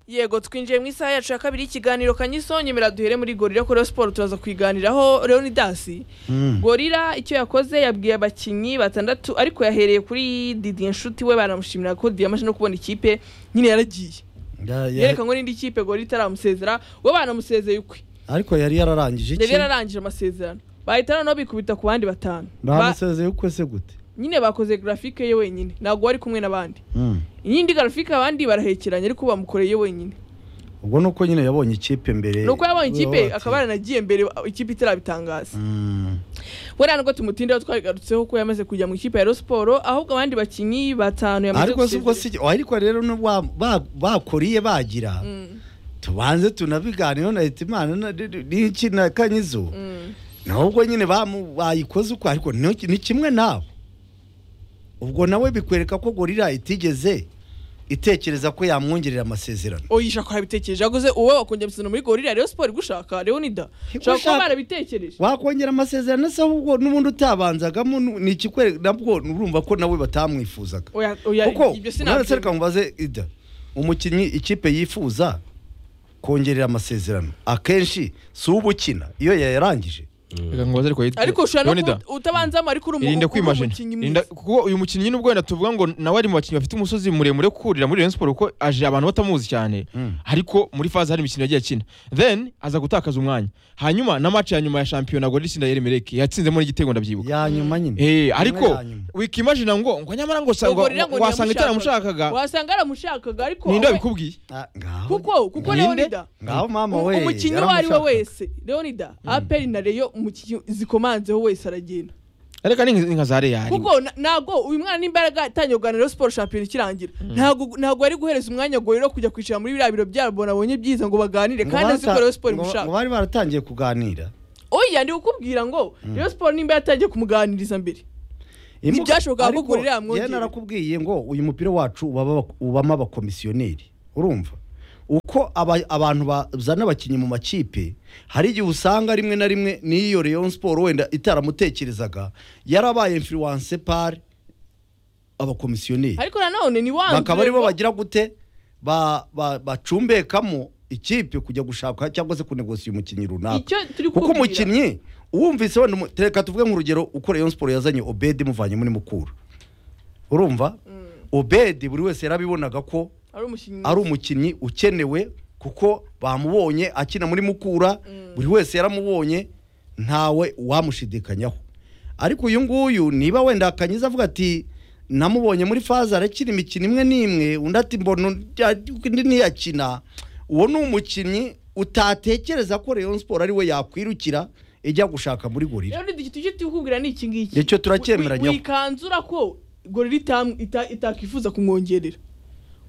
yego twinjiye mu isaha yacu ya kabiri y'ikiganiro kanyisonyemera duhere muri gorira kuri siporo turaza kuyiganiraho leonidasi gorira icyo yakoze yabwiye abakinnyi batandatu ariko yahereye kuri didi inshuti we banamushimira ko diyamaje no kubona ikipe nyine yaragiye Ya- ya- yerekanwe n'indi kipe gorira itaramusezera we banamusezeye ukwe ariko yari yararangije yari iki yararangije amasezerano bahita noneho bikubita ku bandi batanu Ba- bamusezeye ukwe se gute nyine bakoze grafike ye wenyine ntabwo wari kumwe n'abandi Mm. iyindi grafike abandi barahekeranye ariko bamukoreye wenyine ubwo ni uko nyine yabonye ikipe mbere nuko yabonye ikipe Urabona akaba ati, yaranagiye mbere ikipe itarabitangaza mm, buriya nubwo tumutindaho twabigarutseho ko yamaze kujya mu ikipe ya Rayon siporo ahubwo abandi bakinnyi batanu yamaze ariko si ubwo gusezera si ariko rero n'ubwo ba- ba- bakuriye bagira Mm, tubanze tunabiganireho na leta imana na- n'iki na kanyizo mm. nubwo nyine bamu- bayikoze uko ariko ni ni kimwe nabo ubwo nawe bikwereka ko gorira itigeze itekereza ko yamwongerera amasezerano oyisha ko yabitekereje yaguze uwo wakongera amasezerano muri gorira rero siporo igushaka leonida ushobora kuba Igushaka- barabitekereje wakongera amasezerano se ahubwo n'ubundi utabanzagamo nu- ni ikikwereka nabwo urumva ko nawe batamwifuzaga Oya- oya, kuko ibyo none sinabyemera. reka mubaze ida umukinnyi ikipe yifuza kongerera amasezerano akenshi si uba ukina iyo yayarangije reka ngo baze ariko yitwa ariko ushobora no Leonidas. kuba utabanzamo ariko uri umu- irinde uri kwimajina umukinnyi Irinda- mwiza kuko uyu mukinnyi nubwo wenda tuvuga ngo nawe ari mu bakinnyi bafite umusozi muremure wo kurira muri Rayon Sports kuko aje abantu batamuzi cyane Mm. ariko muri faze hari imikino yagiye akina then aza gutakaza umwanya hanyuma na match ya nyuma ya shampiyona Gorilla itsinda Yeremereke yatsinzemo n'igitego ndabyibuka ya nyuma nyine Eh, ariko ya nyuma. wikimajina ngo ngo nyamara ngo Ubwo rero ngo ntiyamushaka. wasanga itaramushakaga wasanga yaramushakaga ariko ninde we- wabikubwiye Ah, ngaho- kuko kuko Ninde? leonida ngaho mama Um- we umukinnyi uwo ari we yaramushaka. wese leonida aperi na reyo umukinnyi zikomanzeho wese aragenda reka ni nka- nka za Real kuko na- ntabwo uyu mwana n'imbaraga atangiye kuganira siporo shampiyona ikirangira ntabwo ntabwo ari guhereza umwanya gorero kujya kwicara muri biriya biro byabo nabonye byiza ngo baganire Ngo kandi azi ko barata- reyo siporo ngo- ngo imushaka bari baratangiye kuganira oya ndi kukubwira ngo reyo siporo nimba yatangiye kumuganiriza mbere Imuka- Ntibyashobokaga ko ariko Gorilla yamwongerera. njyewe narakubwiye ngo uyu mupira wacu ubaba- ubamo abakomisiyoneri urumva uko aba- abantu bazana abakinnyi mu makipe hari igihe usanga rimwe na rimwe n'iyo Rayon siporo wenda itaramutekerezaga yarabaye influence par abakomisiyoneri ariko nanone ni wanze bakaba aribo bagira gute ba- ba- bacumbekamo ikipe kujya gushaka cyangwa se kunegosiya umukinnyi runaka icyo turi kuko kukubwira umukinnyi uwumvise wenda umu- reka tuvuge nk'urugero uko Rayon Sport yazanye Obed imuvanye muri Mukura urumva Obed buri wese yarabibonaga ko ari umukinnyi ari umukinnyi ukenewe kuko bamubonye akina muri Mukura buri wese yaramubonye ntawe wamushidikanyaho ariko uyu nguyu niba wenda akanyiza avuga ati namubonye muri faza arakina imikino imwe n'imwe undi ati mbona undi- undi ntiyakina uwo ni umukinnyi utatekereza ko Rayon Sport ari we yakwirukira ijya gushaka muri gorira rero ni tujye tukubwira ni iki ngiki Icyo turacyemeranyaho. Wi- wikanzura ko gorira itamu- ita- itakwifuza kumwongerera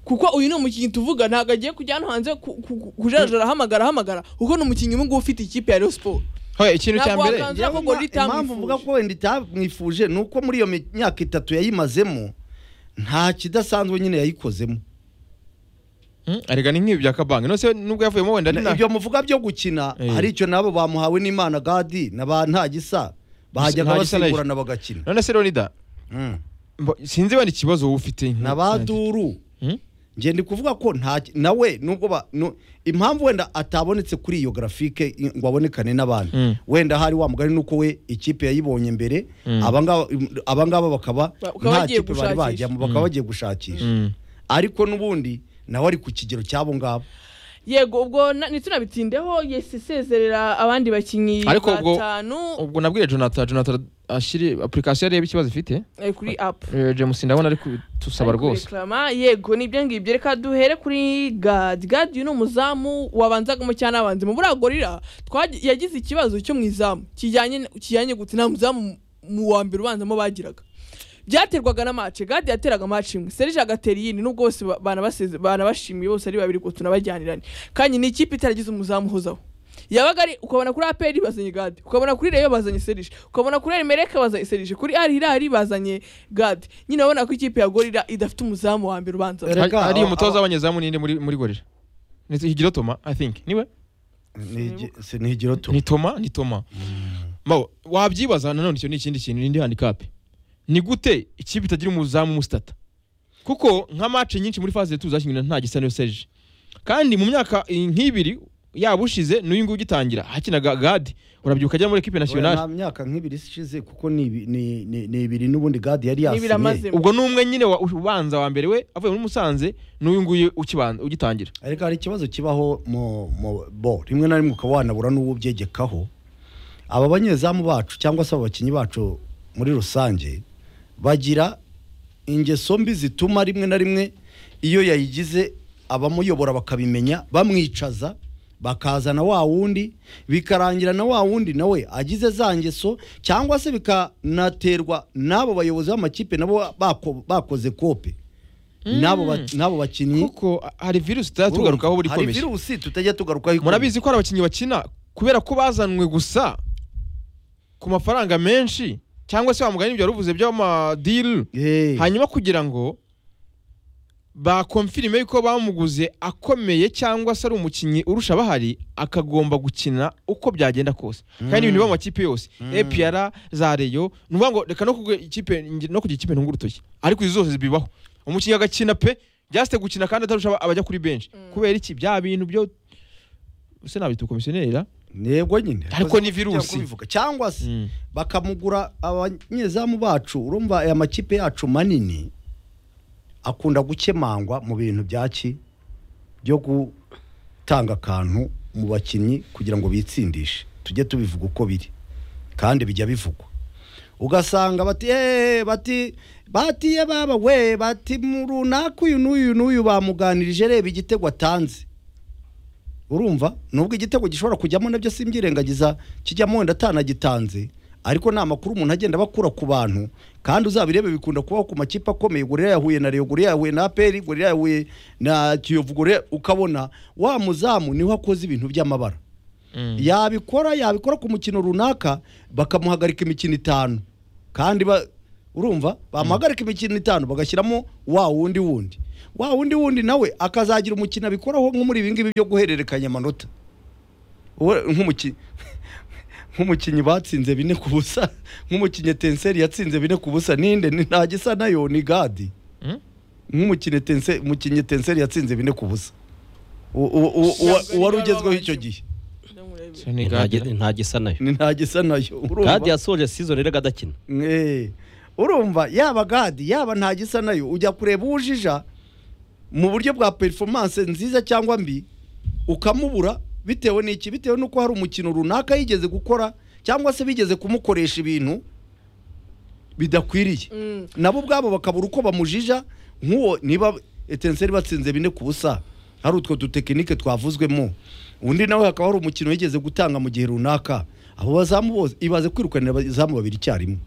kuko uyu ni umukinnyi tuvuga ntabwo agiye kujya hano hanze ku- ku- ku- kujarajara ahamagara ahamagara kuko ni umukinnyi ubu ngubu ufite ikipe ya Rayon Sports Hoya, ikintu cya Ntabwo mbere wakanze- Njyewe ko Gorilla ima- impamvu itamwifuje. mvuga ko wenda itamwifuje ni uko muri iyo mi- myaka itatu yayimazemo nta kidasanzwe nyine yayikozemo Mm, reka ni nk'ibi bya kabange nose nubwo yavuyemo wenda ni Na- na ibyo muvuga byo gukina Eh. hari icyo nabo bamuhawe n'imana gadi na ba ntagisa bahajyaga Ntagisa na- basimburana bagakina none se Leonida Mm. mbo- sinzi wenda ikibazo wowe ufite na ba duru Mm? nge ndi kuvuga ko nta nawe nubwo ba nu- impamvu wenda atabonetse kuri iyo grafike i- ngo abonekane n'abandi Mm. wenda hari wa mugani nuko we ikipe yayibonye mbere Mm. abangaba abangaba bakaba Bakaba nta bagiye kipe bari gushakisha. bajyamo bakaba bagiye gushakisha Mm. ariko n'ubundi nawe ari ku kigero cy'abo ngabo yego ubwo na- ntiturabitindeho yesi isezerera abandi bakinnyi Ariko ubwo- batanu ubwo nabwiye jonathan jonathan ashyire apurikasiyo areba ikibazo ifite eh, kuri apu Eh, james ndabona ari kutusaba rwose reklama yego nibyo ngibyo reka duhere kuri gadi gadi uyu ni umuzamu wabanzagamo cyane abanzi mu buriya gorira twagi- yagize ikibazo cyo mu izamu kijyanye kijyanye gute nta muzamu mu wa mbere ubanzamo bagiraga byaterwaga na mace gadi yateraga mace imwe serije agatera iyindi nubwo bose ba- banabaseze- banabashimiye bose ari babiri ngo tunabajyanirane kandi ni ikipe itaragize umuzamu uhozaho yabaga ari ukabona kuri aperi bazanye gadi ukabona kuri reyo bazanye serije ukabona kuri erimereke bazanye serije kuri ari irari bazanye gadi nyine urabona ko ikipe ya gorira idafite umuzamu wa mbere ubanza Reka, Hari- hari aba- umutoza w'abanyezamu ninde muri muri gorira ni higiro toma i think niwe ntigiro tu ni toma ni toma Mawe, wabyibaza nanone icyo ni ikindi kintu n'indi handicap ni gute ikipe itagira umuzamu umusitata kuko nka match nyinshi muri faze tuzakinira nta gisa niyo serije kandi mu myaka i- nk'ibiri yaba ushize n'uyu nguyu ugitangira hakinaga gadi urabyibuka ajya muri ekipe nasiyonari nta myaka nk'ibiri ishize kuko ni ibi- ni- ni- ni ibiri n'ubundi gadi yari N'ibiri amaze. yasinye ubwo ni umwe nyine wa- ubanza wa mbere we avuye muri musanze n'uyu nguyu ukibanza- ugitangira ariko hari ikibazo kibaho mu mu bo rimwe na rimwe ukaba wanabura n'uwo ubyegekaho aba banyezamu bacu cyangwa se aba bakinnyi bacu muri rusange bagira ingeso mbi zituma rimwe na rimwe iyo yayigize abamuyobora bakabimenya bamwicaza bakazana wa wundi bikarangira na wa wundi nawe agize za ngeso cyangwa se bikanaterwa n'abo bayobozi b'amakipe nabo bako- bakoze kope n'abo ba- n'abo bakinnyi kuko hari virusi tujya tugarukaho buri hari ikomeye virusi tutajya tugarukaho ikomeye murabizi ko hari abakinnyi bakina kubera ko bazanwe gusa ku mafaranga menshi cyangwa se wamugana ibyo wari uvuze by'amadiri Eh, hanyuma kugira ngo bakomfirime yuko bamuguze akomeye cyangwa se ari umukinnyi urusha bahari akagomba gukina uko byagenda kose kandi ibintu biba mu makipe yose epr za reyo ni ukuvuga ngo reka no kugira ikipe no kugira ikipe ntungura urutoki ariko izi zose bibaho umukinnyi agakina pe jasite gukina kandi atarusha aba- abajya kuri benshi kubera iki bya bintu byo ese nabita ukomisiyonera yego nyine Ariko ni virusi. Cyangwa kubivuga. cyangwa se bakamugura abanyezamu bacu urumva aya makipe yacu manini akunda gukemangwa mu bintu byaki byo gutanga akantu mu bakinnyi kugira ngo bitsindishe tujye tubivuga uko biri kandi bijya bivugwa ugasanga bati "Eh, bati batiye baba we bati mu runaka uyu n'uyu n'uyu bamuganirije reba igitego atanze urumva nubwo igitego gishobora kujyamo nabyo simbyirengagiza kijyamo wenda atanagitanze ariko ni amakuru umuntu agenda bakura ku bantu kandi uzabirebe bikunda kubaho ku makipe akomeye gorira yahuye na reyo gorira yahuye na aperi gorira yahuye na kiyovu gorira ukabona wa muzamu niho akoze ibintu by'amabara yabikora yabikora ku mukino runaka bakamuhagarika imikino itanu kandi ba, urumva bamuhagarika imikino itanu bagashyiramo wa wundi wundi wa wundi wundi nawe akazagira umukino abikoraho nko muri ibingibi byo guhererekanya amanota Uwe- nk'umuki- nk'umukinnyi batsinze bine ku busa nk'umukinnyi tenseri yatsinze bine ku busa ninde Ni- nta gisa nayo ni gadi nk'umukinnyi Tense- umukinnyi tenseri yatsinze bine ku busa U- u- u- uwa- uwari ugezweho icyo gihe Ndamurebe. nta gisa nayo ni nta gisa nayo gadi urumva yasoje season rero adakina Eh, urumva yaba gadi yaba nta gisa nayo ujya kureba uwujija mu buryo bwa performance nziza cyangwa mbi ukamubura bitewe n'iki bitewe n'uko hari umukino runaka yigeze gukora cyangwa se bigeze kumukoresha ibintu bidakwiriye Mm. nabo ubwabo bakabura uko bamujija nk'uwo niba etenseri batsinze bine ku busa hari utwo dutekinike twavuzwemo undi nawe hakaba hari umukino yigeze gutanga mu gihe runaka abo bazamu bose ibaze kwirukanira abazamu babiri icyarimwe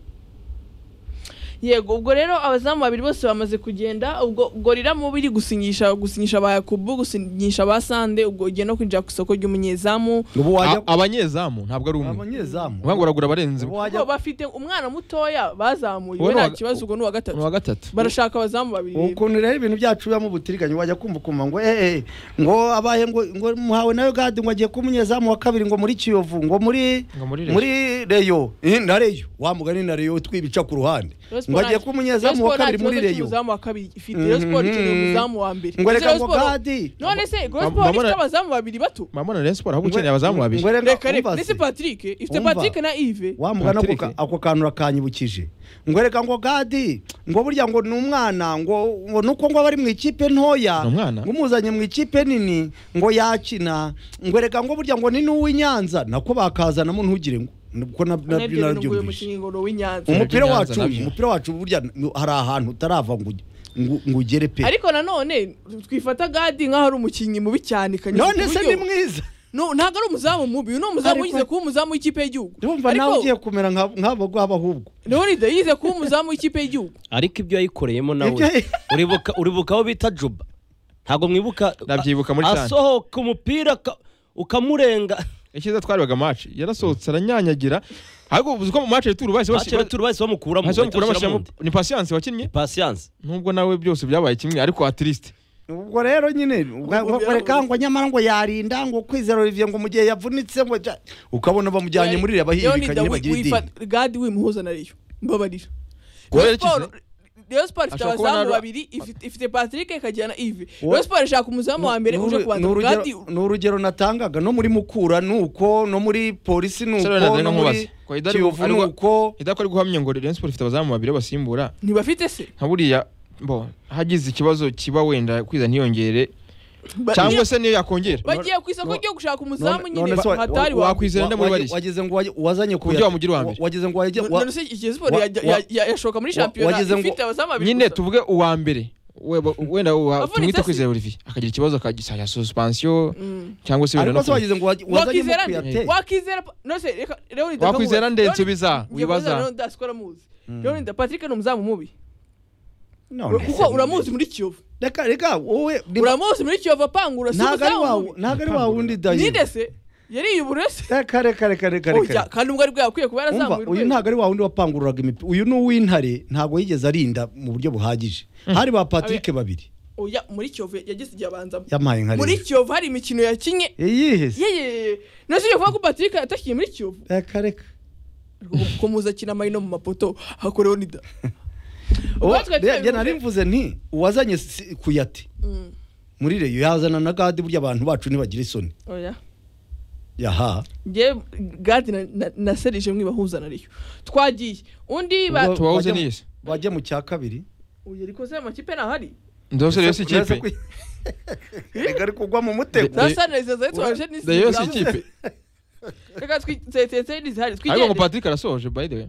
yego ubwo rero abazamu babiri bose bamaze kugenda ubwo gorira mubi iri gusinyisha gusinyisha ba yakubu gusinyisha ba sande ubwo ugiye no kwinjira ku isoko ry'umunyezamu ubu wajya A- abanyezamu ntabwo ari umwe abanyezamu uvuga ngo uragura ubu abarenze umwe ubwo wajya bafite umwana mutoya bazamuye we Uwo ni nta uwa- kibazo ubwo ni uwa ni uwa gatatu gatatu barashaka abazamu babiri ukuntu rero ibintu byacu bibamo ubutiriganya wajya kumva ukumva ngo eh eh, ngo abaye ngo ngo muhawe nawe gadi ngo agiye kuba umunyezamu wa kabiri ngo muri kiyovu ngo muri Ngo muri Reyo. muri reyo Eh, na reyo wamugani na reyo twibica ku ruhande Rayon Sports ngo agiye nta- kuba umunyezamu wa kabiri muri reyo umuzamu wa kabiri ifite Rayon Sports ikeneye Mhm. umuzamu wa mbere Ngo reka Rayon ngo Sports- Gadi. none se Rayon Ba- Sports babona- ifite abazamu babiri bato mamana Rayon Sports ahubwo ukeneye abazamu babiri Ngo reka reka reka umbaze. ndetse Patrick ifite Umva. Patrick na Yves wamugana ako Patrick. ka- ako kantu rakanyibukije ngo reka ngo gadi ngo burya ngo ni umwana ngo ngo nuko ngo aba ari mu ikipe ntoya Ni umwana? ngo umuzanye mu ikipe nini ngo yakina ngo reka ngo burya ngo ni n'uw'i Nyanza nako bakazanamo ntugire ngo nibwo na- nabyo narabyumvise umupira Nyanza wacu nabyo. umupira wacu burya hari ahantu utarava ngo uge- ngo- ngo ugere pe ariko nanone twifata gadi nk'aho ari umukinnyi mubi cyane kanyuze ku none se buryo- ni mwiza No, ntabwo ari umuzamu mubi uyu ni umuzamu Ariko- yize kuba umuzamu w'ikipe y'igihugu ndumva Ariko nawe ugiye kumera nka- nk'abo ngabo ahubwo Leonide yize kuba umuzamu w'ikipe y'igihugu ariko ibyo yayikoreyemo nawe Ibyo yayi- uribuka uribuka aho bita juba ntabwo mwibuka Ndabyibuka muri cyane. asohoka umupira aka- ukamurenga icyiza twarebaga match yarasohotse aranyanyagira ariko uzi ko mu match retour bahise Match basi- retour bahise bamukuramo bahise bamukura bahita bashyiramo bashyiramo undi. ni patience wakinnye Patience nubwo nawe byose byabaye kimwe ariko atiriste ubwo rero nyine Ubwo byabaye reka ngo nyamara ngo yarinda ngo kwizera olivier ngo mu gihe yavunitse ngo ja- ukabona bamujyanye muri reba Leonide hihirikanye wi- bagira idini wifata- gadi wimuhuza na reyo mbabarira Goal Rayon yakize? Sports- Rayon Sports ifite Ashobora kuba abazamu na- babiri ifite- ifite Patrick ikajyana Yves Uwo- Rayon Sports ishaka umuzamu wa mbere uje kubanza urugero- Gadi- ni urugero natangaga no muri mukura ni uko no muri polisi ni uko Sero Leonard no muri Nkubaze. Kwa Idari- kiyovu ni ariko- uko idako ari guhamya ngo Rayon Sports ifite abazamu babiri basimbura ntibafite se nka buriya bo hagize ikibazo kiba wenda kwiza ntiyongere cyangwa se niyo yakongera bagiye ku isoko ryo gushaka umuzamu None- nyine none se wa- hatari wa- wa wakwizera Kwizera Wa- ndamuri wage- barishya. wageze ngo wage- wazanye buryo wamugira uwa wa- mbere. wageze ngo wage- wa- none se Kiyovu Sport wa- yajya- wa- ya- ya- yashoka muri wa- shampiyona wageze ngo- ifite abazamu babiri nyine gusa. tuvuge uwa mbere We- bo- wenda uwa- Avunitse tumwita se? kwizera Olivier akagira ikibazo akagisaya suspension Mm. cyangwa se wenda ariko no se ku- wageze ngo wage- wazanye wakwizera nde mukuyate wakwizera pa- no se reka Leonidas wakwizera ndamubaza. nde Leonidas- nsubiza Njye wibaza Leonidas ndasikora muzi Leonidas Patrick ni umuzamu mubi None se kuko ni- uramuzi muri Kiyovu reka reka wowe ni- uramuzi muri Kiyovu apangura si ntago ari umuzamu wawe mubi ntago ari wawe undi dayo ninde se yariyubura se reka reka reka reka Oya, reka kandi ubwo aribwo yakwiye kuba Umva, yarazamuye uyu urwego. ntago ari wa wundi wapangururaga imipira uyu ni uw'intare ntago yigeze arinda mu buryo buhagije hari ba patrick babiri Oya, muri kiyovu yagize igihe abanzamo yampaye nka muri rimwe kiyovu hari imikino yakinye iyihe se? yeye nasiye kuvuga ko patrick yatakiye muri kiyovu reka reka komuza akina amayino mu mapoto hakoreho nida Uwo- Ubwo twe re- tubivuze- nari narimvuze nti uwazanye si- kuyate Mm, muri reyo yazana na gadi burya abantu bacu ntibagira isoni oya. yaha Njye, gadi na- na- naserije mwibahuza nariyo twagiye undi ba Ubwo tubahuze bajya mu- n'iyi se? bajya mu cya kabiri uyu rikoze amakipe ntahari ndose rero si Uretse ikipe ku- Erega ari kugwa mu mutego The- zasaniriza zawe twaje n'isi Rayon si ikipe reka twitsetetse n'izihari ariko ngo twigende Patrick arasoje by the way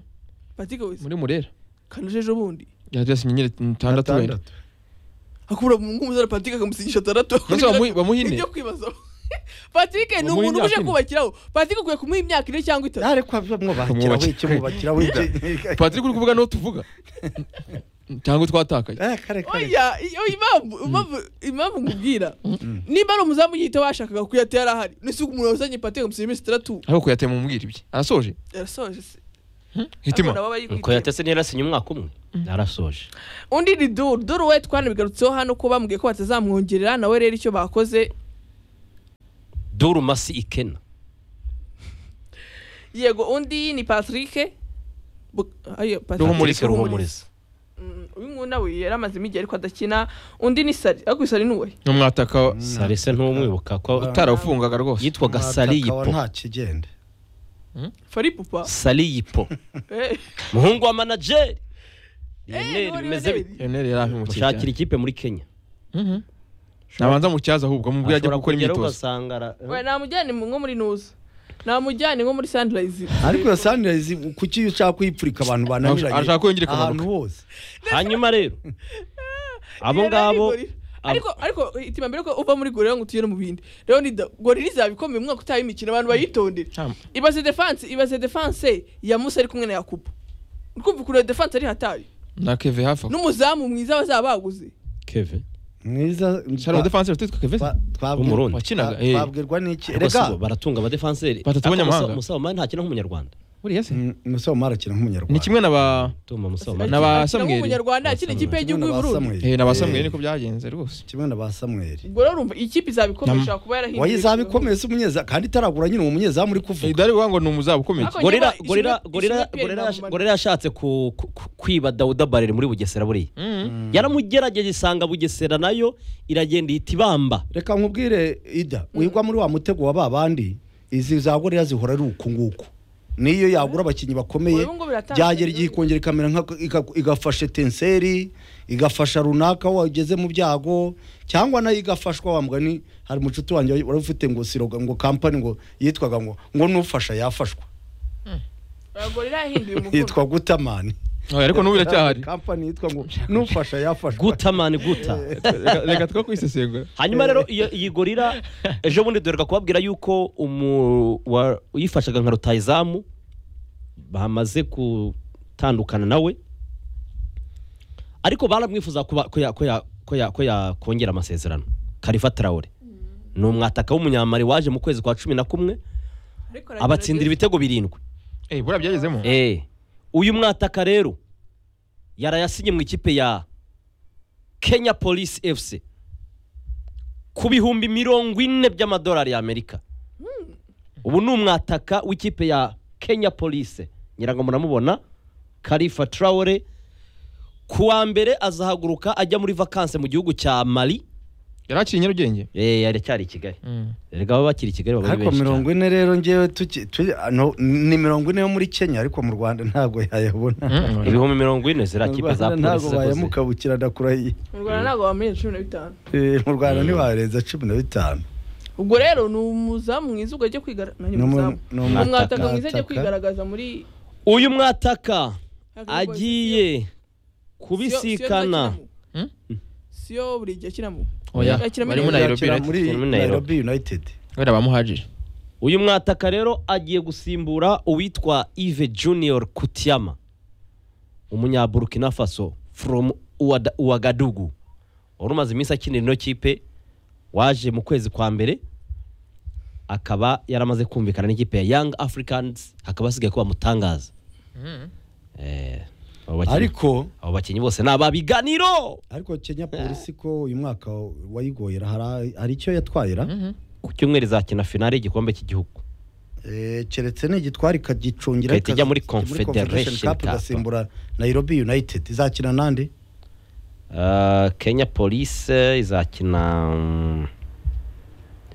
patrick wese muri murera kanje ejo bundi yasinye nyine itandatu wenda Atandatu. akura nk'umuzara patrick akamusigisha atandatu ndetse bamuhi- bamuhine ibyo kwibaza patrick ni Bamuha umuntu imyaka uje ine. kubakiraho patrick ukwiye kumuha imyaka ine cyangwa itatu ariko mwubakira Kumwubakira. wiki mubakira wiki Patrick uri kuvuga n'uwo tuvuga cyangwa twatakaye reka reka reka oya iyo impamvu impamvu impamvu nkubwira niba ari umuzamu yita washakaga kuyatera ahari nese umuntu wazanye patrick akamusigisha iminsi itandatu ariko kuyatema umubwira ibye arasoje yarasoje se hitima Abana baba yikwiye. ko yatese ntiyarasinye umwaka umwe yarasoje undi ni duru duru we twanabigarutseho hano ko bambwiye ko batazamwongerera nawe rero icyo bakoze duru masi ikena yego undi ni patrick Bu- ayo, Patrick Ruhumuriza. Ruhumuriza, ruhumuriza Mm, uyu nguyu nawe yari amazemo igihe ariko adakina undi ni sari ariko sari nuwe n'umwataka sarese ntumwibuka ko utarawufungaga rwose yitwaga Mwataka wa saliyipo nta kigenda fari pupa saliyipo Eh, muhungu wa manajeri eh, Lionel wari bimeze wari. bite Lionel yari ampimukiye mushakira cyane ikipe muri kenya Mhm. nabanza mucyaza ahubwo amubwire ajya Ashobora gukora kugeraho imyitozo ugasanga Oya, ara- namujyane mu- nko muri nuza namujyane nko muri sunrise ariko iyo sanirayizi kuki iyo ushaka kuyipfurika abantu bananiranye Arashaka ko yongera ahantu ikamanuka. hose hanyuma rero abo Yari ari ngabo gorira. abo- ariko ariko itima mbere ko uva muri gorira ngo utuyere mu bindi rero ni da- gorira izaba ikomeye umwaka utaha imikino abantu bayitondere Nta- ibaze defense ibaze defense ya musa ari kumwe na yakubu urumva ukuntu iyo defense ari hatari na keve hafi aho n'umuzamu mwiza bazaba baguze keve mwiza shara umudefansi witwa keve se? twa- twabwir- Umurundi. wakinaga twa- eh. twabwirwa n'iki Ariko si bo, reka baratunga abadefenseri Batatu b'abanyamahanga. musabamani ntakina nk'umunyarwanda buriya se Mm, musoma arakina ni nk'umunyarwanda kimwe na ba tuma musabamani Na ba- Samuel. umunyarwanda akina ikipe Samuel. y'igihugu y'u Burundi eh, na ba Samuel Eh, niko byagenze rwose kimwe na ba samweri ubwo rero urumva ikipe izaba ikomeye Nam- ishobora kuba yarahinduye wayizaba ikomeye si umunyezamu kandi itaragura nyine umunyezamu uri Eh, kuvuga dore uvuga ngo ni umuzaba ukomeye Ariko- gorira Ishimwe- gorira Ishimwe gorira Pierre gorira na yash- Mumani. gorira yashatse ku- ku- ku- kwiba Dawuda Barere muri Bugesera buriya Mhm. yaramugerageje isanga Bugesera nayo iragenda ihita ibamba reka nkubwire ida wigwa muri wa mutego wa ba bandi izi za gorira zihora ari uku nguku niyo yagura abakinnyi bakomeye Ubu ngubu biratandukanye. byagera igihe ikongera ikamera nka ika- igafasha tenseri igafasha runaka wageze mu byago cyangwa nayo igafashwa wa mugani hari umucuti wanjye wari ufite ngo siroga ngo kampani ngo yitwaga ngo ngo n'ufasha yafashwa Oya, gorira yahinduye umukuru yitwa gutamani Oya, ariko n'ubu iracyahari kampani yitwa ngo n'ufasha yafashwa guta mani guta Reka- reka two kwisesengura hanyuma rero iyo iyi gorira ejo bundi duhereka kubabwira yuko umu- wa- uyifashaga nka rutayizamu bamaze gutandukana nawe ariko baramwifuza kuba- ko ya- ko ya- ko ya- ko yakongera amasezerano karifa tarawure ni umwataka w'umunyamari waje mu kwezi kwa cumi na kumwe Ariko abatsindira aragerageza. ibitego birindwi eh buriya byagezemo Eh, uyu mwataka rero yarayasinye mu ikipe ya Kenya Police FC ku bihumbi mirongo ine by'amadolari y'Amerika. Ubu ni umwataka w'ikipe ya Kenya Police. Ngira ngo muramubona Khalifa Traore ku wa mbere azahaguruka ajya muri vakanse mu gihugu cya mari yari akiri nyarugenge eh aracyari i kigali erega baba bakiri i kigali baba ari ariko benshi mirongo cyane ine rero ngewe tuki- tuki- no, ni mirongo ine yo muri kenya ariko mu rwanda ntabwo yayabona ibihumbi mirongo ine ziriya Mu kipe za Rwanda ntabwo polisi yakoze bayamukabukira ndakurahiye mu rwanda ntabwo bamenye cumi na bitanu Eh, mu rwanda ntibarenza cumi na bitanu ubwo rero ni umuzamu mwiza ubwo ajya kwigaragaza Ni umu- ni umu- umwataka mwiza ajya mwataka. kwigaragaza muri uyu mwataka Hafi ya Boys agiye Sio- sio kubisikana nizo akinamo. Sio buri gihe akinamo oya Akiramo barimo neza. nairobi Yakira United. muri Nairobi. nairobi united wenda bamuhajije uyu mwataka rero agiye gusimbura uwitwa Yves Junior Kutiama umunyaburkina faso from Uwada- uwagadugu wari umaze iminsi akinira ino kipe waje mu kwezi kwa mbere akaba yaramaze kumvikana n'ikipe ya young africans hakaba hasigaye ko bamutangaza Eh, abo bakinnyi- ariko abo bakinnyi bose ni ababiganiro ariko kenya polisi ko uyu mwaka wayigoyera hari- hari icyo yatwayira ku cyumweru izakina finale y'igikombe cy'igihugu Eh, keretse nigitwari ikagicungira Igahita ijya muri ikazajya muri Confederation Confederation Cup Cup. igasimbura nairobi united izakina nande Uh, Kenya Police izakina mm,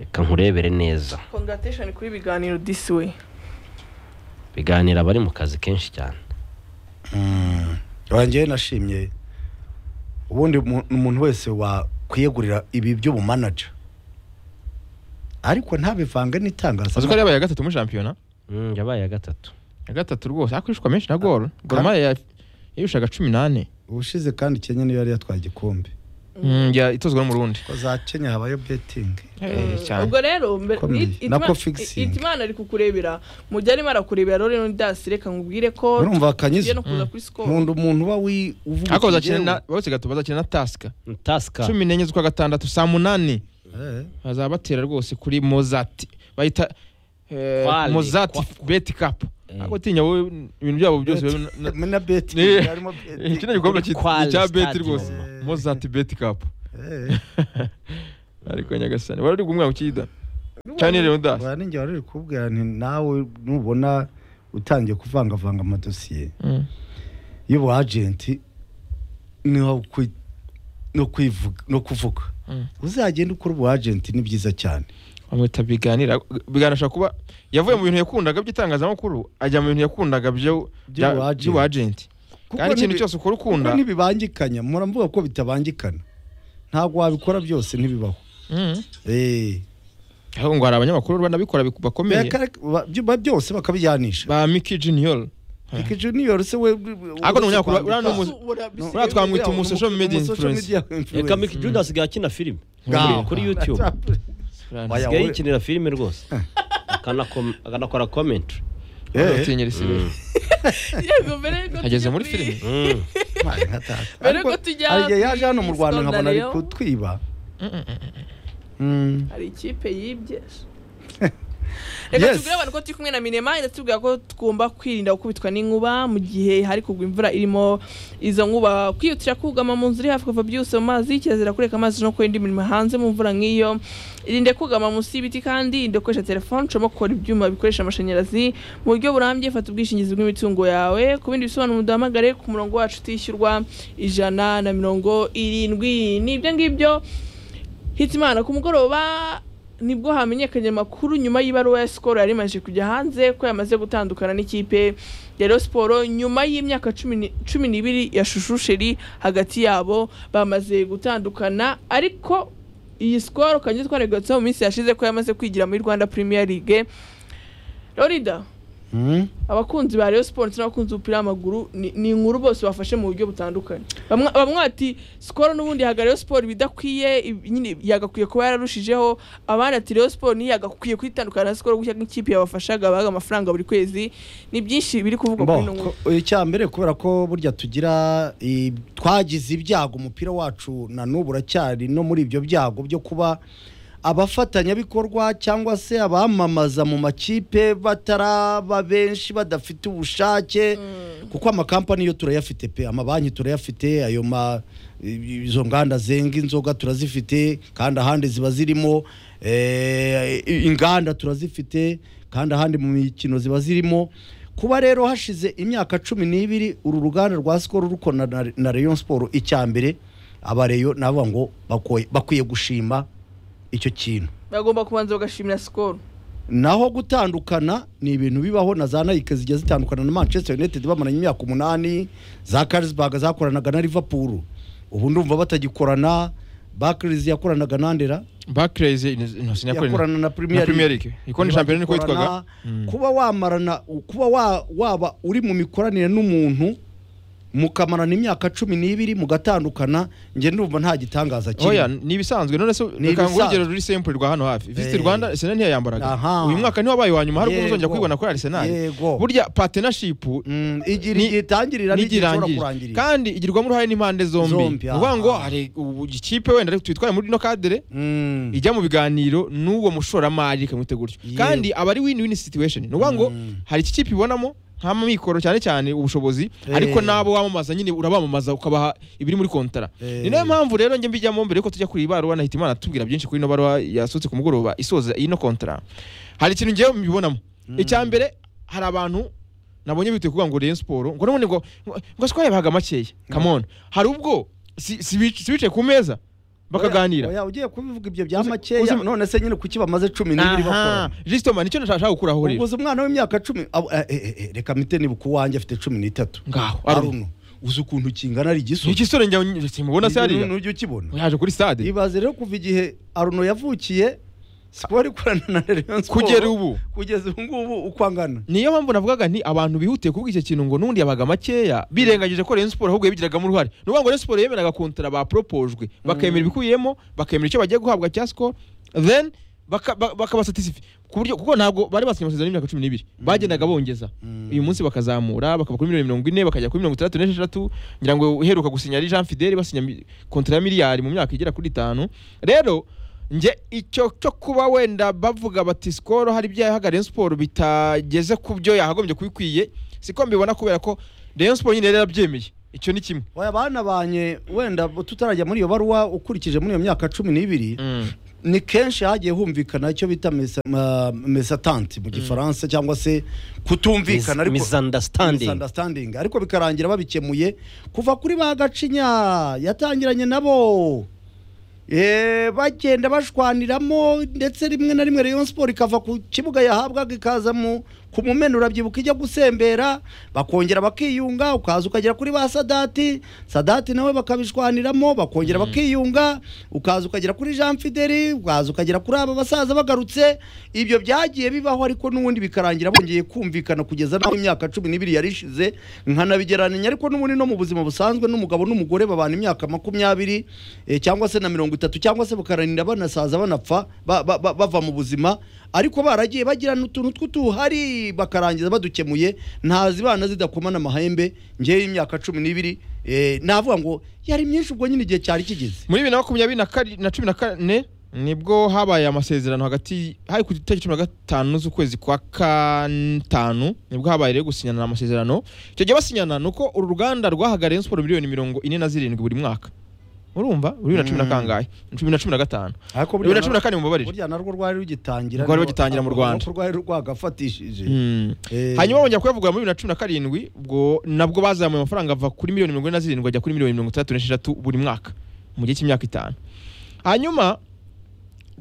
reka nkurebere neza congratulation kuri ibiganiro this way biganira abari mu kazi kenshi cyane wanjyewe nashimye ubundi mu- umuntu wese wakwiyegurira ibi by'ubumanaja ariko ntabivange azi ko ari n'itangazamakuru yabaye ya gatatu muri shampiyona Mm, yabaye ya gatatu ya gatatu rwose ariko ishwa menshi na gol goromari yayishaka cumi n'ane ubushize kandi kenya niyo yari yatwaye igikombe Mm, ya- itozwa n'umurundi ko za kenya habayo betingi Eh, cyane ubwo rero mbe- Ikomeye. It- Nako Itima- fixing. It- itimana ari kukurebera mu gihe arimo arakurebera rero rero ndasi reka nkubwire ko urumva bakanyuze tugiye no kuza kuri score nkunda umuntu uba wi- uvuga ariko iki bazakina na yewe. bose gato bazakina na tasika taska cumi n'enye z'ukwa gatandatu saa munani Eh, bazabatera rwose kuri mozati bayita eh, Kwale. mozati Kwa- beti kapu Eh. ariko tinya wowe ibintu byabo byose biba na- Beti- na beti Eh, harimo Eh, beti kino gikombe cyitwa Kwale icya beti Stadium. rwose mozati beti kapu Eh, ariko nyagasani wari uri kumwe ukida cyane rero dasi bwa ninjye wari uri kubwira nti nawe nubona utangiye kuvangavanga amadosiye y'ubu agenti ni ho kwi- no kwivuga- no kuvuga Mm. uzagenda ukora ubu agenti ni byiza cyane bamwita biganira biganira ashobora kuba yavuye mu bintu yakundaga by'itangazamakuru ajya mu bintu yakundaga byo By'ubu bya- agent. by'ubu agenti kandi ikintu nibi- cyose ukora ukunda kuko ntibibangikanya mpora mvuga ko bitabangikana ntabwo wabikora byose ntibibaho Mm. Eh, ahubwo ngo hari abanyamakuru banabikora biku- bakomeye bakare- ba- byo- byose bakabijyanisha ba miki jiniyoro Ricky Junior se we Ariko ni umunyamakuru, kwandika. uriya ni umu- Buriya twamwita umu social media Social media reka influencer. Mick Jude asigaye akina filime Ah. kuri YouTube Oya, asigaye wowe- yikinira filime rwose Akanakom- akanakora comment Eh, Yego, mbere yuko tujya ageze muri filime Mana data. Mbere Ariko- yuko tujya hari igihe yaje kuri hano mu Rwanda nkabona ari Scandal yo. kutwiba hari ikipe yibye reka Yes. tubwire abantu ko turi kumwe na minema iratubwira ko tugomba kwirinda gukubitwa n'inkuba mu gihe hari kugwa imvura irimo izo nkuba kwihutira kugama mu nzu iri hafi kuva byose mu mazi kirazira kureka amazi no gukora indi mirimo hanze mu mvura nk'iyo irinde kugama munsi y'ibiti kandi irinde gukoresha telefone ushobora gukora ibyuma bikoresha amashanyarazi mu buryo burambye fata ubwishingizi bw'imitungo yawe ku bindi bisobanuro muduhamagare ku murongo wacu utishyurwa ijana na mirongo irindwi ni ibyo ngibyo Hitimana ku mugoroba nibwo hamenyekanye amakuru nyuma y'ibaruwa ya Skol yari imaze kujya hanze ko yamaze gutandukana n'ikipe ya Rayon Sport nyuma y'imyaka cumi ni- cumi n'ibiri ya Shushu Sheri hagati yabo bamaze gutandukana ariko iyi Skol kanjye twaragatse mu minsi yashize ko yamaze kwigira muri Rwanda Premier League Lorida Mm. abakunzi ba Rayon Sport n'abakunzi b'umupira w'amaguru ni- ni inkuru bose bafashe mu buryo butandukanye bamwe bamwe bati Skol n'ubundi yahaga Rayon Sport ibidakwiye ibi- nyine yagakwiye kuba yararushijeho abandi ati Rayon Sport ni yagakwiye kwitandukana na Skol gutya nk'ikipe yabafashaga bahaga amafaranga buri kwezi ni byinshi biri kuvugwa kuri ino Bo, nkuru ko- icya mbere kubera ko burya tugira i- twagize ibyago umupira wacu na n'ubu uracyari no muri ibyo byago byo kuba abafatanyabikorwa cyangwa se abamamaza mu makipe bataraba benshi badafite ubushake kuko amakampani yo turayafite pe amabanki turayafite ayo ma i- izo nganda zenga inzoga turazifite kandi ahandi ziba zirimo eh, inganda turazifite kandi ahandi mu mikino ziba zirimo kuba rero hashize imyaka cumi n'ibiri uru ruganda rwa sikoro rukora na, na rayon siporo icya mbere abareyo navuga ngo bakoye- bakwiye gushima icyo kintu bagomba kubanza bagashimira sikoro naho gutandukana ni ibintu bibaho na za nayike zijya zitandukana na manchester united bamaranye imyaka umunani za karisbaga zakoranaga na liverpool ubu ndumva batagikorana bakirizi yakoranaga na ndera bakireze intoki yakorana na na premier premier league league ikoni shampiyona niko yitwaga Bagikorana, kuba wamarana kuba wa- waba uri mu mikoranire n'umuntu mukamarana imyaka cumi n'ibiri mugatandukana njye ndumva nta gitangaza oya kirimo ni ibisanzwe none se Ni reka ngo urugero ibisanzwe. ruri simple rwa hano hafi visit Eh. rwanda arsenal ntiyayambaraga Aha. uyu mwaka niho wabaye wa nyuma hari ubwo muzongera Yego. kwibona kuri arsenal Yego. burya partnership Mm, igira Ni- igihe itangirira n'igihe ishobora n'igirangira kurangirira kandi igirwamo uruhare n'impande zombi Zombi, ni ukuvuga ngo aha. hari ubu ikipe wenda ariko twitware muri ino kadere Mm. ijya mu biganiro n'uwo mushoramari ikamwita gutyo Yego. kandi aba ari win win situation ni ukuvuga ngo Mm. hari iki kipe ibonamo nk'amikoro cyane cyane ubushobozi Eh. ariko n'abo wamamaza nyine urabamamaza ukabaha ibiri muri kontara Eh. ni nayo mpamvu rero njye mbijyamo mbere yuko tujya kuri iyi baruwa nahita imana atubwira byinshi kuri ino baruwa yasutse ku mugoroba isoza ino kontara hari ikintu ngewe mbibonamo icya mbere hari abantu nabonye bitewe kuvuga ngo Rayon Sport ngo none ngo ngo sikora yabahaga makeya come on hari ubwo si- si bic- si bicaye ku meza bakaganira Oya, oya, ugiye kubivuga ibyo bya Uzi- makeya uzi- none se nyine kuki bamaze cumi n'ibiri aha bakora jisito mani icyo nashaka gukuraho rero uguze umwana w'imyaka cumi abo- eh, eh, eh, reka mite nibuka uwanjye afite cumi n'itatu ngaho aruno uzi ukuntu kingana ari ni igisubizo igisore njya simubona se hariya ujya ukibona yaje kuri stade ibaze rero kuva igihe aruno yavukiye siporo ikorana na Rayon Sport kugera ubu kugeza ubu ngubu uko angana niyo mpamvu navugaga nti abantu bihutiye kuvuga icyo kintu ngo n'undi yabaga makeya birengagije ko Rayon Sport ahubwo yabigiragamo uruhare ni ukuvuga ngo Rayon Sport yemeraga kontara bapropojwe bakemera ibikubiyemo bakemera icyo bagiye guhabwa cya score then baka- ba- bakabasatisify ku buryo kuko ntabwo bari basinyanye amasezerano y'imyaka cumi n'ibiri bagendaga bongeza uyu munsi bakazamura bakava kuri miliyoni mirongo ine bakajya kuri mirongo itandatu n'esheshatu ngira ngo uheruka gusinya ari Jean Fidele basinya mi- kontara ya miliyari mu myaka igera kuri itanu rero nge icyo cyo kuba wenda bavuga bati sikoro hari ibyo yahaga Rayon Sport bitageze ku byo yahagombye kubikwiye siko mbibona kubera ko Rayon Sport nyine yari yarabyemeye icyo ni kimwe oya bana banye wenda tutarajya muri iyo baruwa ukurikije muri iyo myaka cumi n'ibiri ni kenshi hagiye humvikana icyo bita mesa- ma- mesatanti mu gifaransa cyangwa se kutumvikana Mis- ariko misunderstanding misunderstanding ariko bikarangira babikemuye kuva kuri ba gacinya yatangiranye nabo Eh, bagenda bashwaniramo ndetse rimwe na rimwe Rayon Sport ikava ku kibuga yahabwaga ikaza mu ku mumena urabyibuka ijya gusembera bakongera bakiyunga ukaza ukagera kuri ba Sadati Sadati nawe bakabishwaniramo bakongera bakiyunga ukaza ukagera kuri Jean Fideli ukaza ukagera kuri aba basaza bagarutse ibyo byagiye bibaho ariko n'ubundi bikarangira bongeye kumvikana kugeza naho imyaka cumi n'ibiri yari ishize nkanabigereranya ariko n'ubundi no mu buzima busanzwe n'umugabo n'umugore babana imyaka makumyabiri eh, cyangwa se na mirongo itatu cyangwa se bakaranira banasaza banapfa ba- ba- ba- bava mu buzima ariko baragiye bagirana utuntu tw'utuhari bakarangiza badukemuye ntazibana zidakomana amahembe ngewe imyaka cumi n'ibiri eh, navuga ngo yari myinshi ubwo nyine igihe cyari kigeze muri bibiri na makumyabiri na kari- na cumi na kane nibwo habaye amasezerano hagati hari ku itariki cumi na gatanu z'ukwezi kwa gatanu nibwo habaye rero gusinyana amasezerano icyo gihe basinyana ni uko uru ruganda rwahaga Rayon Sport miliyoni mirongo ine na zirindwi buri mwaka urumva bibiri na cumi na Mm. kangahe cumi na cumi na gatanu ariko bibiri na cumi na kane mubabarire burya narwo rwari rugitangira Rwari rugitangira mu Rwanda. nuko rwari rwagafatishije Mm. hanyuma bongera kuyavugura muri bibiri na cumi na karindwi ubwo nabwo bazamuye amafaranga ava kuri miliyoni mirongo ine na zirindwi ajya kuri miliyoni mirongo itandatu n'esheshatu buri mwaka mu gihe cy'imyaka itanu hanyuma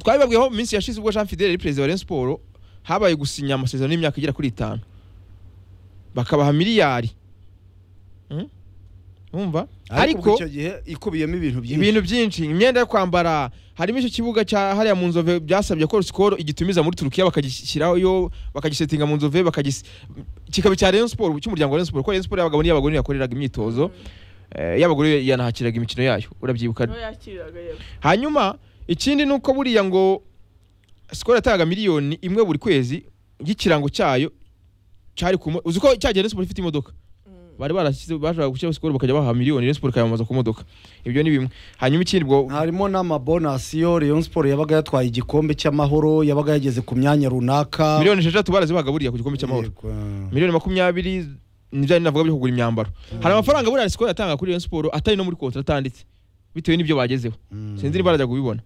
twabibabwiyeho mu minsi yashize ubwo jean fidele yari perezida wa Rayon Sport habaye gusinya amasezerano y'imyaka igera kuri itanu bakabaha miliyari Mm? wumva ariko icyo gihe ikubiyemo ibintu byinshi ibintu byinshi imyenda yo kwambara harimo icyo kibuga cya hariya mu nzove byasabye ko sikoro igitumiza muri turukiya bakagishyirayo bakagisetinga mu nzove bakagis kikaba icya Rayon Sport cy'umuryango wa Rayon Sport kuko Rayon Sport yabagabo n'iy'abagore yakoreraga imyitozo eh, y'abagore yanahakiraga imikino yayo urabyibuka niho yakiriraga yego hanyuma ikindi ni uko buriya ngo sikoro yatangaga miliyoni imwe buri kwezi y'ikirango cyayo cyari ku mo- uzi ko cyagiye Rayon Sport ifite imodoka Mm. bari barashyize bashaka gushyiraho sikoro bakajya baha miliyoni Rayon Sport ikayamamaza ku modoka ibyo ni bimwe hanyuma ikindi ubwo harimo n'amabonasiyo Rayon Sport yabaga yatwaye igikombe cy'amahoro yabaga yageze ku myanya runaka miliyoni esheshatu barazibagaburiye buriya ku gikombe cy'amahoro Yego. miliyoni makumyabiri nibyo ari navuga byo kugura imyambaro hari amafaranga buriya sikoro yatanga kuri Rayon Sport atari no muri kontra atanditse bitewe n'ibyo bagezeho Mm. sinzi niba barajya kubibona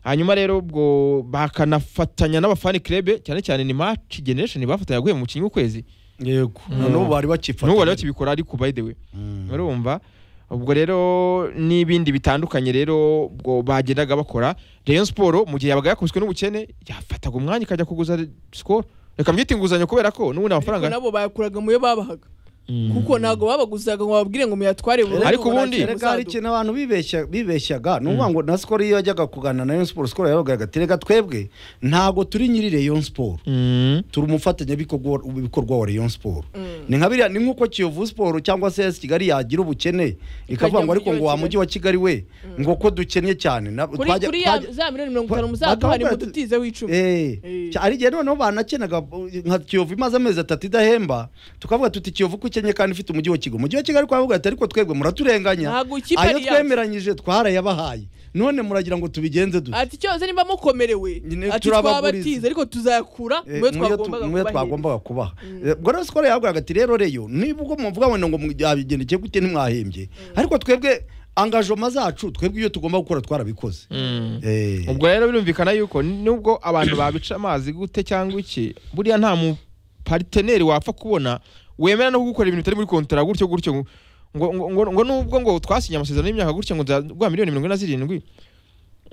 hanyuma rero ubwo bakanafatanya n'abafani club cyane cyane ni match generation bafatanya guhemba umukinnyi w'ukwezi yego noneho bari bakifata n'ubu bari bakibikora ariko by the way Mm. murumva ubwo rero n'ibindi bitandukanye rero ubwo bagendaga bakora Rayon Sport mu gihe yabaga yakubiswe n'ubukene yafataga umwanya ikajya kuguza Skol reka mbyite inguzanyo kubera ko n'ubundi ariko amafaranga nabo bayakuraga mu yo babahaga kuko ntabwo babaguzaga ngo bababwire ngo muyatware burundu Ariko ngo nta ubundi- kintu erega hari muzadu- ikintu abantu bibeshya- bibeshyaga ni ukuvuga ngo na sikoro iyo yajyaga kuganira na Rayon Sport sikoro yabaga ati reka twebwe ntabwo turi nyiri Rayon Sport Mm. turi umufatanyabikorwa ibikorwa wa Rayon Sport Mm. ni nka biriya ni nk'uko Kiyovu Sport cyangwa se AS Kigali yagira ubukene ikavuga ngo mu ariko mujyi ngo wa wa mujyi wa Kigali we ngo ko dukennye cyane na- kuri twajya- kuri ya twajya- za miliyoni mirongo itanu Ba- muzaduhane ngo bagahora- tutizeho icumi Eh, Eh. cya- hari igihe noneho banakenaga uh, nka kiyovu imaze amezi atatu idahemba tukavuga tuti kiyovu ko ikennye kandi ifite umujyi wa kigali umujyi wa kigali twavuga ati ariko twebwe muraturenganya Ntabwo ikipe ayo ari yacu." twemeranyije twarayabahaye none muragira ngo tubigenze dute ati cyose nimba mukomerewe Nyine ati turabaguriza. twabatize ariko tuzayakura mu Eh, yo mu yo tu- twagombaga mu yo kubahiriza twagombaga kubaha Eh, ubwo rero sikoro yahabwaga ati rero reyo niba ubwo muvuga ngo ngo byabigendekeye gute ntimwahembye ariko twebwe angajoma zacu twebwe iyo tugomba gukora twarabikoze Mm. Eh. ubwo rero birumvikana yuko nubwo abantu babica amazi gute cyangwa iki buriya nta mupariteneri wapfa kubona wemera no kugukora ibintu bitari muri kontara gutyo gutyo ngo ngo ngo, ngo nubwo ngo twasinye amasezerano y'imyaka gutya ngo nzaguha miliyoni mirongo ine na zirindwi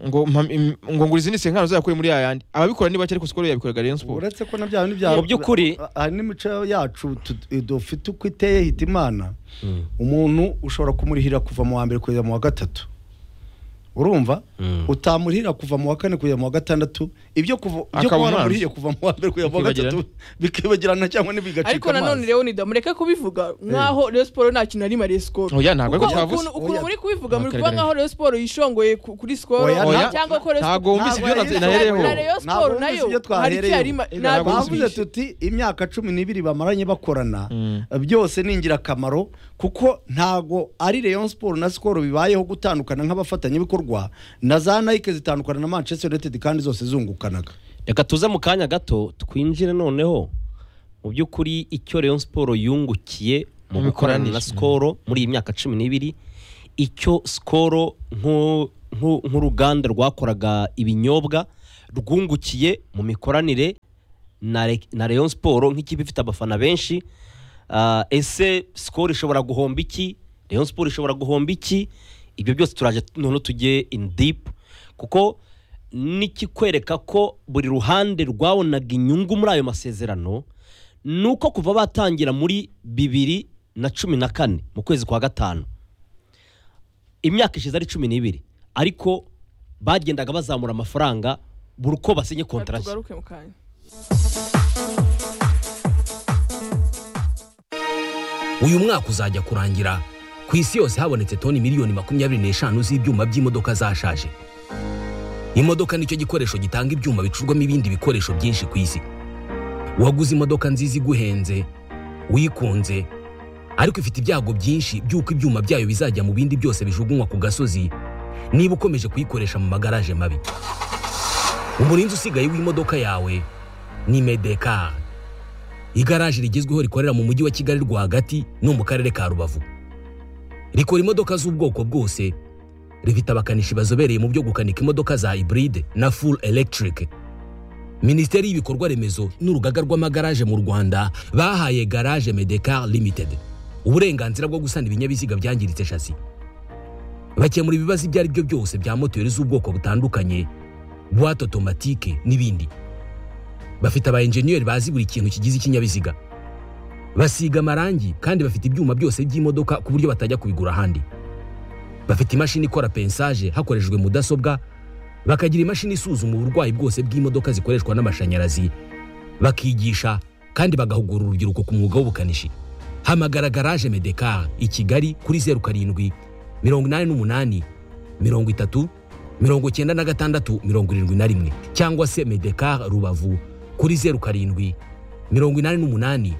ngo mpa- im- ngo ngura izindi senkano zakuye muri ya yandi ababikora ni bake ariko sikoro yabikoraga Rayon Sport uretse ko nabyo hari n'ibya Mu by'ukuri. hari n'imico yacu tu- dufite uko iteye hita imana umuntu ushobora kumurihira kuva mu wa mbere kugeza mu wa gatatu urumva Mm. utamurihira kuva mu wa kane kugeza mu wa gatandatu ibyo kuva ibyo Akaba kuba umwanzi. waramurihiriye kuva mu wa mbere kugeza mu wa gatatu bikibagirana cyangwa n'ibigacika ariko nanone rero nidamureka kubivuga nkaho Rayon Sport nta kintu ari mariye skoro oya ntabwo ariko kuko twavuze ukuntu ukuntu Oya. muri kubivuga muri Kare, kuba kare. nkaho Rayon Sport yishongoye ku- kuri skoro Oya, oya cyangwa ko Rayon ntabwo Sport- wumvise ibyo Ntabwo na- yari nahereyeho na Rayon Ntabwo Sport wumvise nayo ibyo hari twahereyeho. icyari ma- Ntabwo ntabwo wumvise twavuze yumvise. tuti imyaka cumi n'ibiri bamaranye bakorana Mm. byose ni ingirakamaro kuko ntago ari Rayon Sport na Skol bibayeho gutandukana nk'abafatanyabikorwa na za Nike zitandukana na Manchester United kandi zose zungukanaga reka tuze mu kanya gato twinjire noneho mu by'ukuri icyo Rayon Sport yungukiye mu Mu gukorana mikoranire. na Skol muri iyi myaka cumi n'ibiri icyo Skol nk'u- nk'u- nk'uruganda rwakoraga ibinyobwa rwungukiye mu mikoranire na Re- na Rayon Sport nk'ikipe ifite abafana benshi Ah, ese Skol ishobora guhomba iki Rayon Sport ishobora guhomba iki ibyo byose turaje noneho tujye in deep kuko n'ikikwereka ko buri ruhande rwabonaga inyungu muri ayo masezerano ni uko kuva batangira muri bibiri na cumi na kane mu kwezi kwa gatanu imyaka ishize ari cumi n'ibiri ariko bagendaga bazamura amafaranga buri uko basinye Reka kontarasi tugaruke mu kanya uyu mwaka uzajya kurangira ku isi yose habonetse toni miliyoni makumyabiri n'eshanu z'ibyuma by'imodoka zashaje imodoka nicyo gikoresho gitanga ibyuma bicurwamo ibindi bikoresho byinshi ku isi waguze imodoka nziza iguhenze uyikunze ariko ifite ibyago byinshi by'uko ibyuma byayo bizajya mu bindi byose bijugunywa ku gasozi niba ukomeje kuyikoresha mu magaraje mabi umurinzi usigaye w'imodoka yawe ni medekari igaraje rigezweho rikorera mu mujyi wa kigali rwagati no mu karere ka rubavu rikora imodoka z'ubwoko bwose rifite abakanishi bazobereye mu byo gukanika imodoka za hybride na full electric minisiteri y'ibikorwa remezo n'urugaga rw'amagaraje mu rwanda bahaye garage medecar limited uburenganzira bwo gusana ibinyabiziga byangiritse shasi bakemura ibibazo ibyo ari byo byose bya moteri z'ubwoko butandukanye buwate otomatike n'ibindi bafite aba enjeniyeri bazi buri kintu kigize ikinyabiziga basiga amarangi kandi bafite ibyuma byose by'imodoka ku buryo batajya kubigura ahandi bafite imashini ikora pensaje hakoreshejwe mudasobwa bakagira imashini isuzuma uburwayi bwose bw'imodoka zikoreshwa n'amashanyarazi bakigisha kandi bagahugura urubyiruko ku mwuga w'ubukanishi hamagara garaje medekar i kigali kuri zeru karindwi mirongo inani n'umunani mirongo itatu mirongo cyenda na gatandatu mirongo irindwi na rimwe cyangwa se medekar rubavu kuri zeru karindwi mirongo inani n'umunani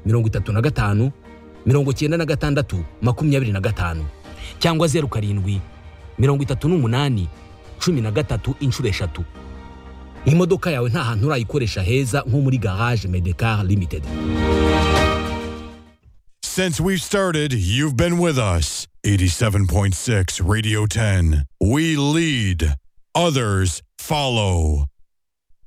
mirongo itatu na gatanu mirongo cyenda na gatandatu makumyabiri na gatanu cyangwa zeru karindwi mirongo itatu n'umunani cumi na gatatu inshuro eshatu imodoka yawe nta hantu urayikoresha heza nko muri garage medekar limited Since we've started, you've been with us. 87.6 Radio 10. We lead, others follow.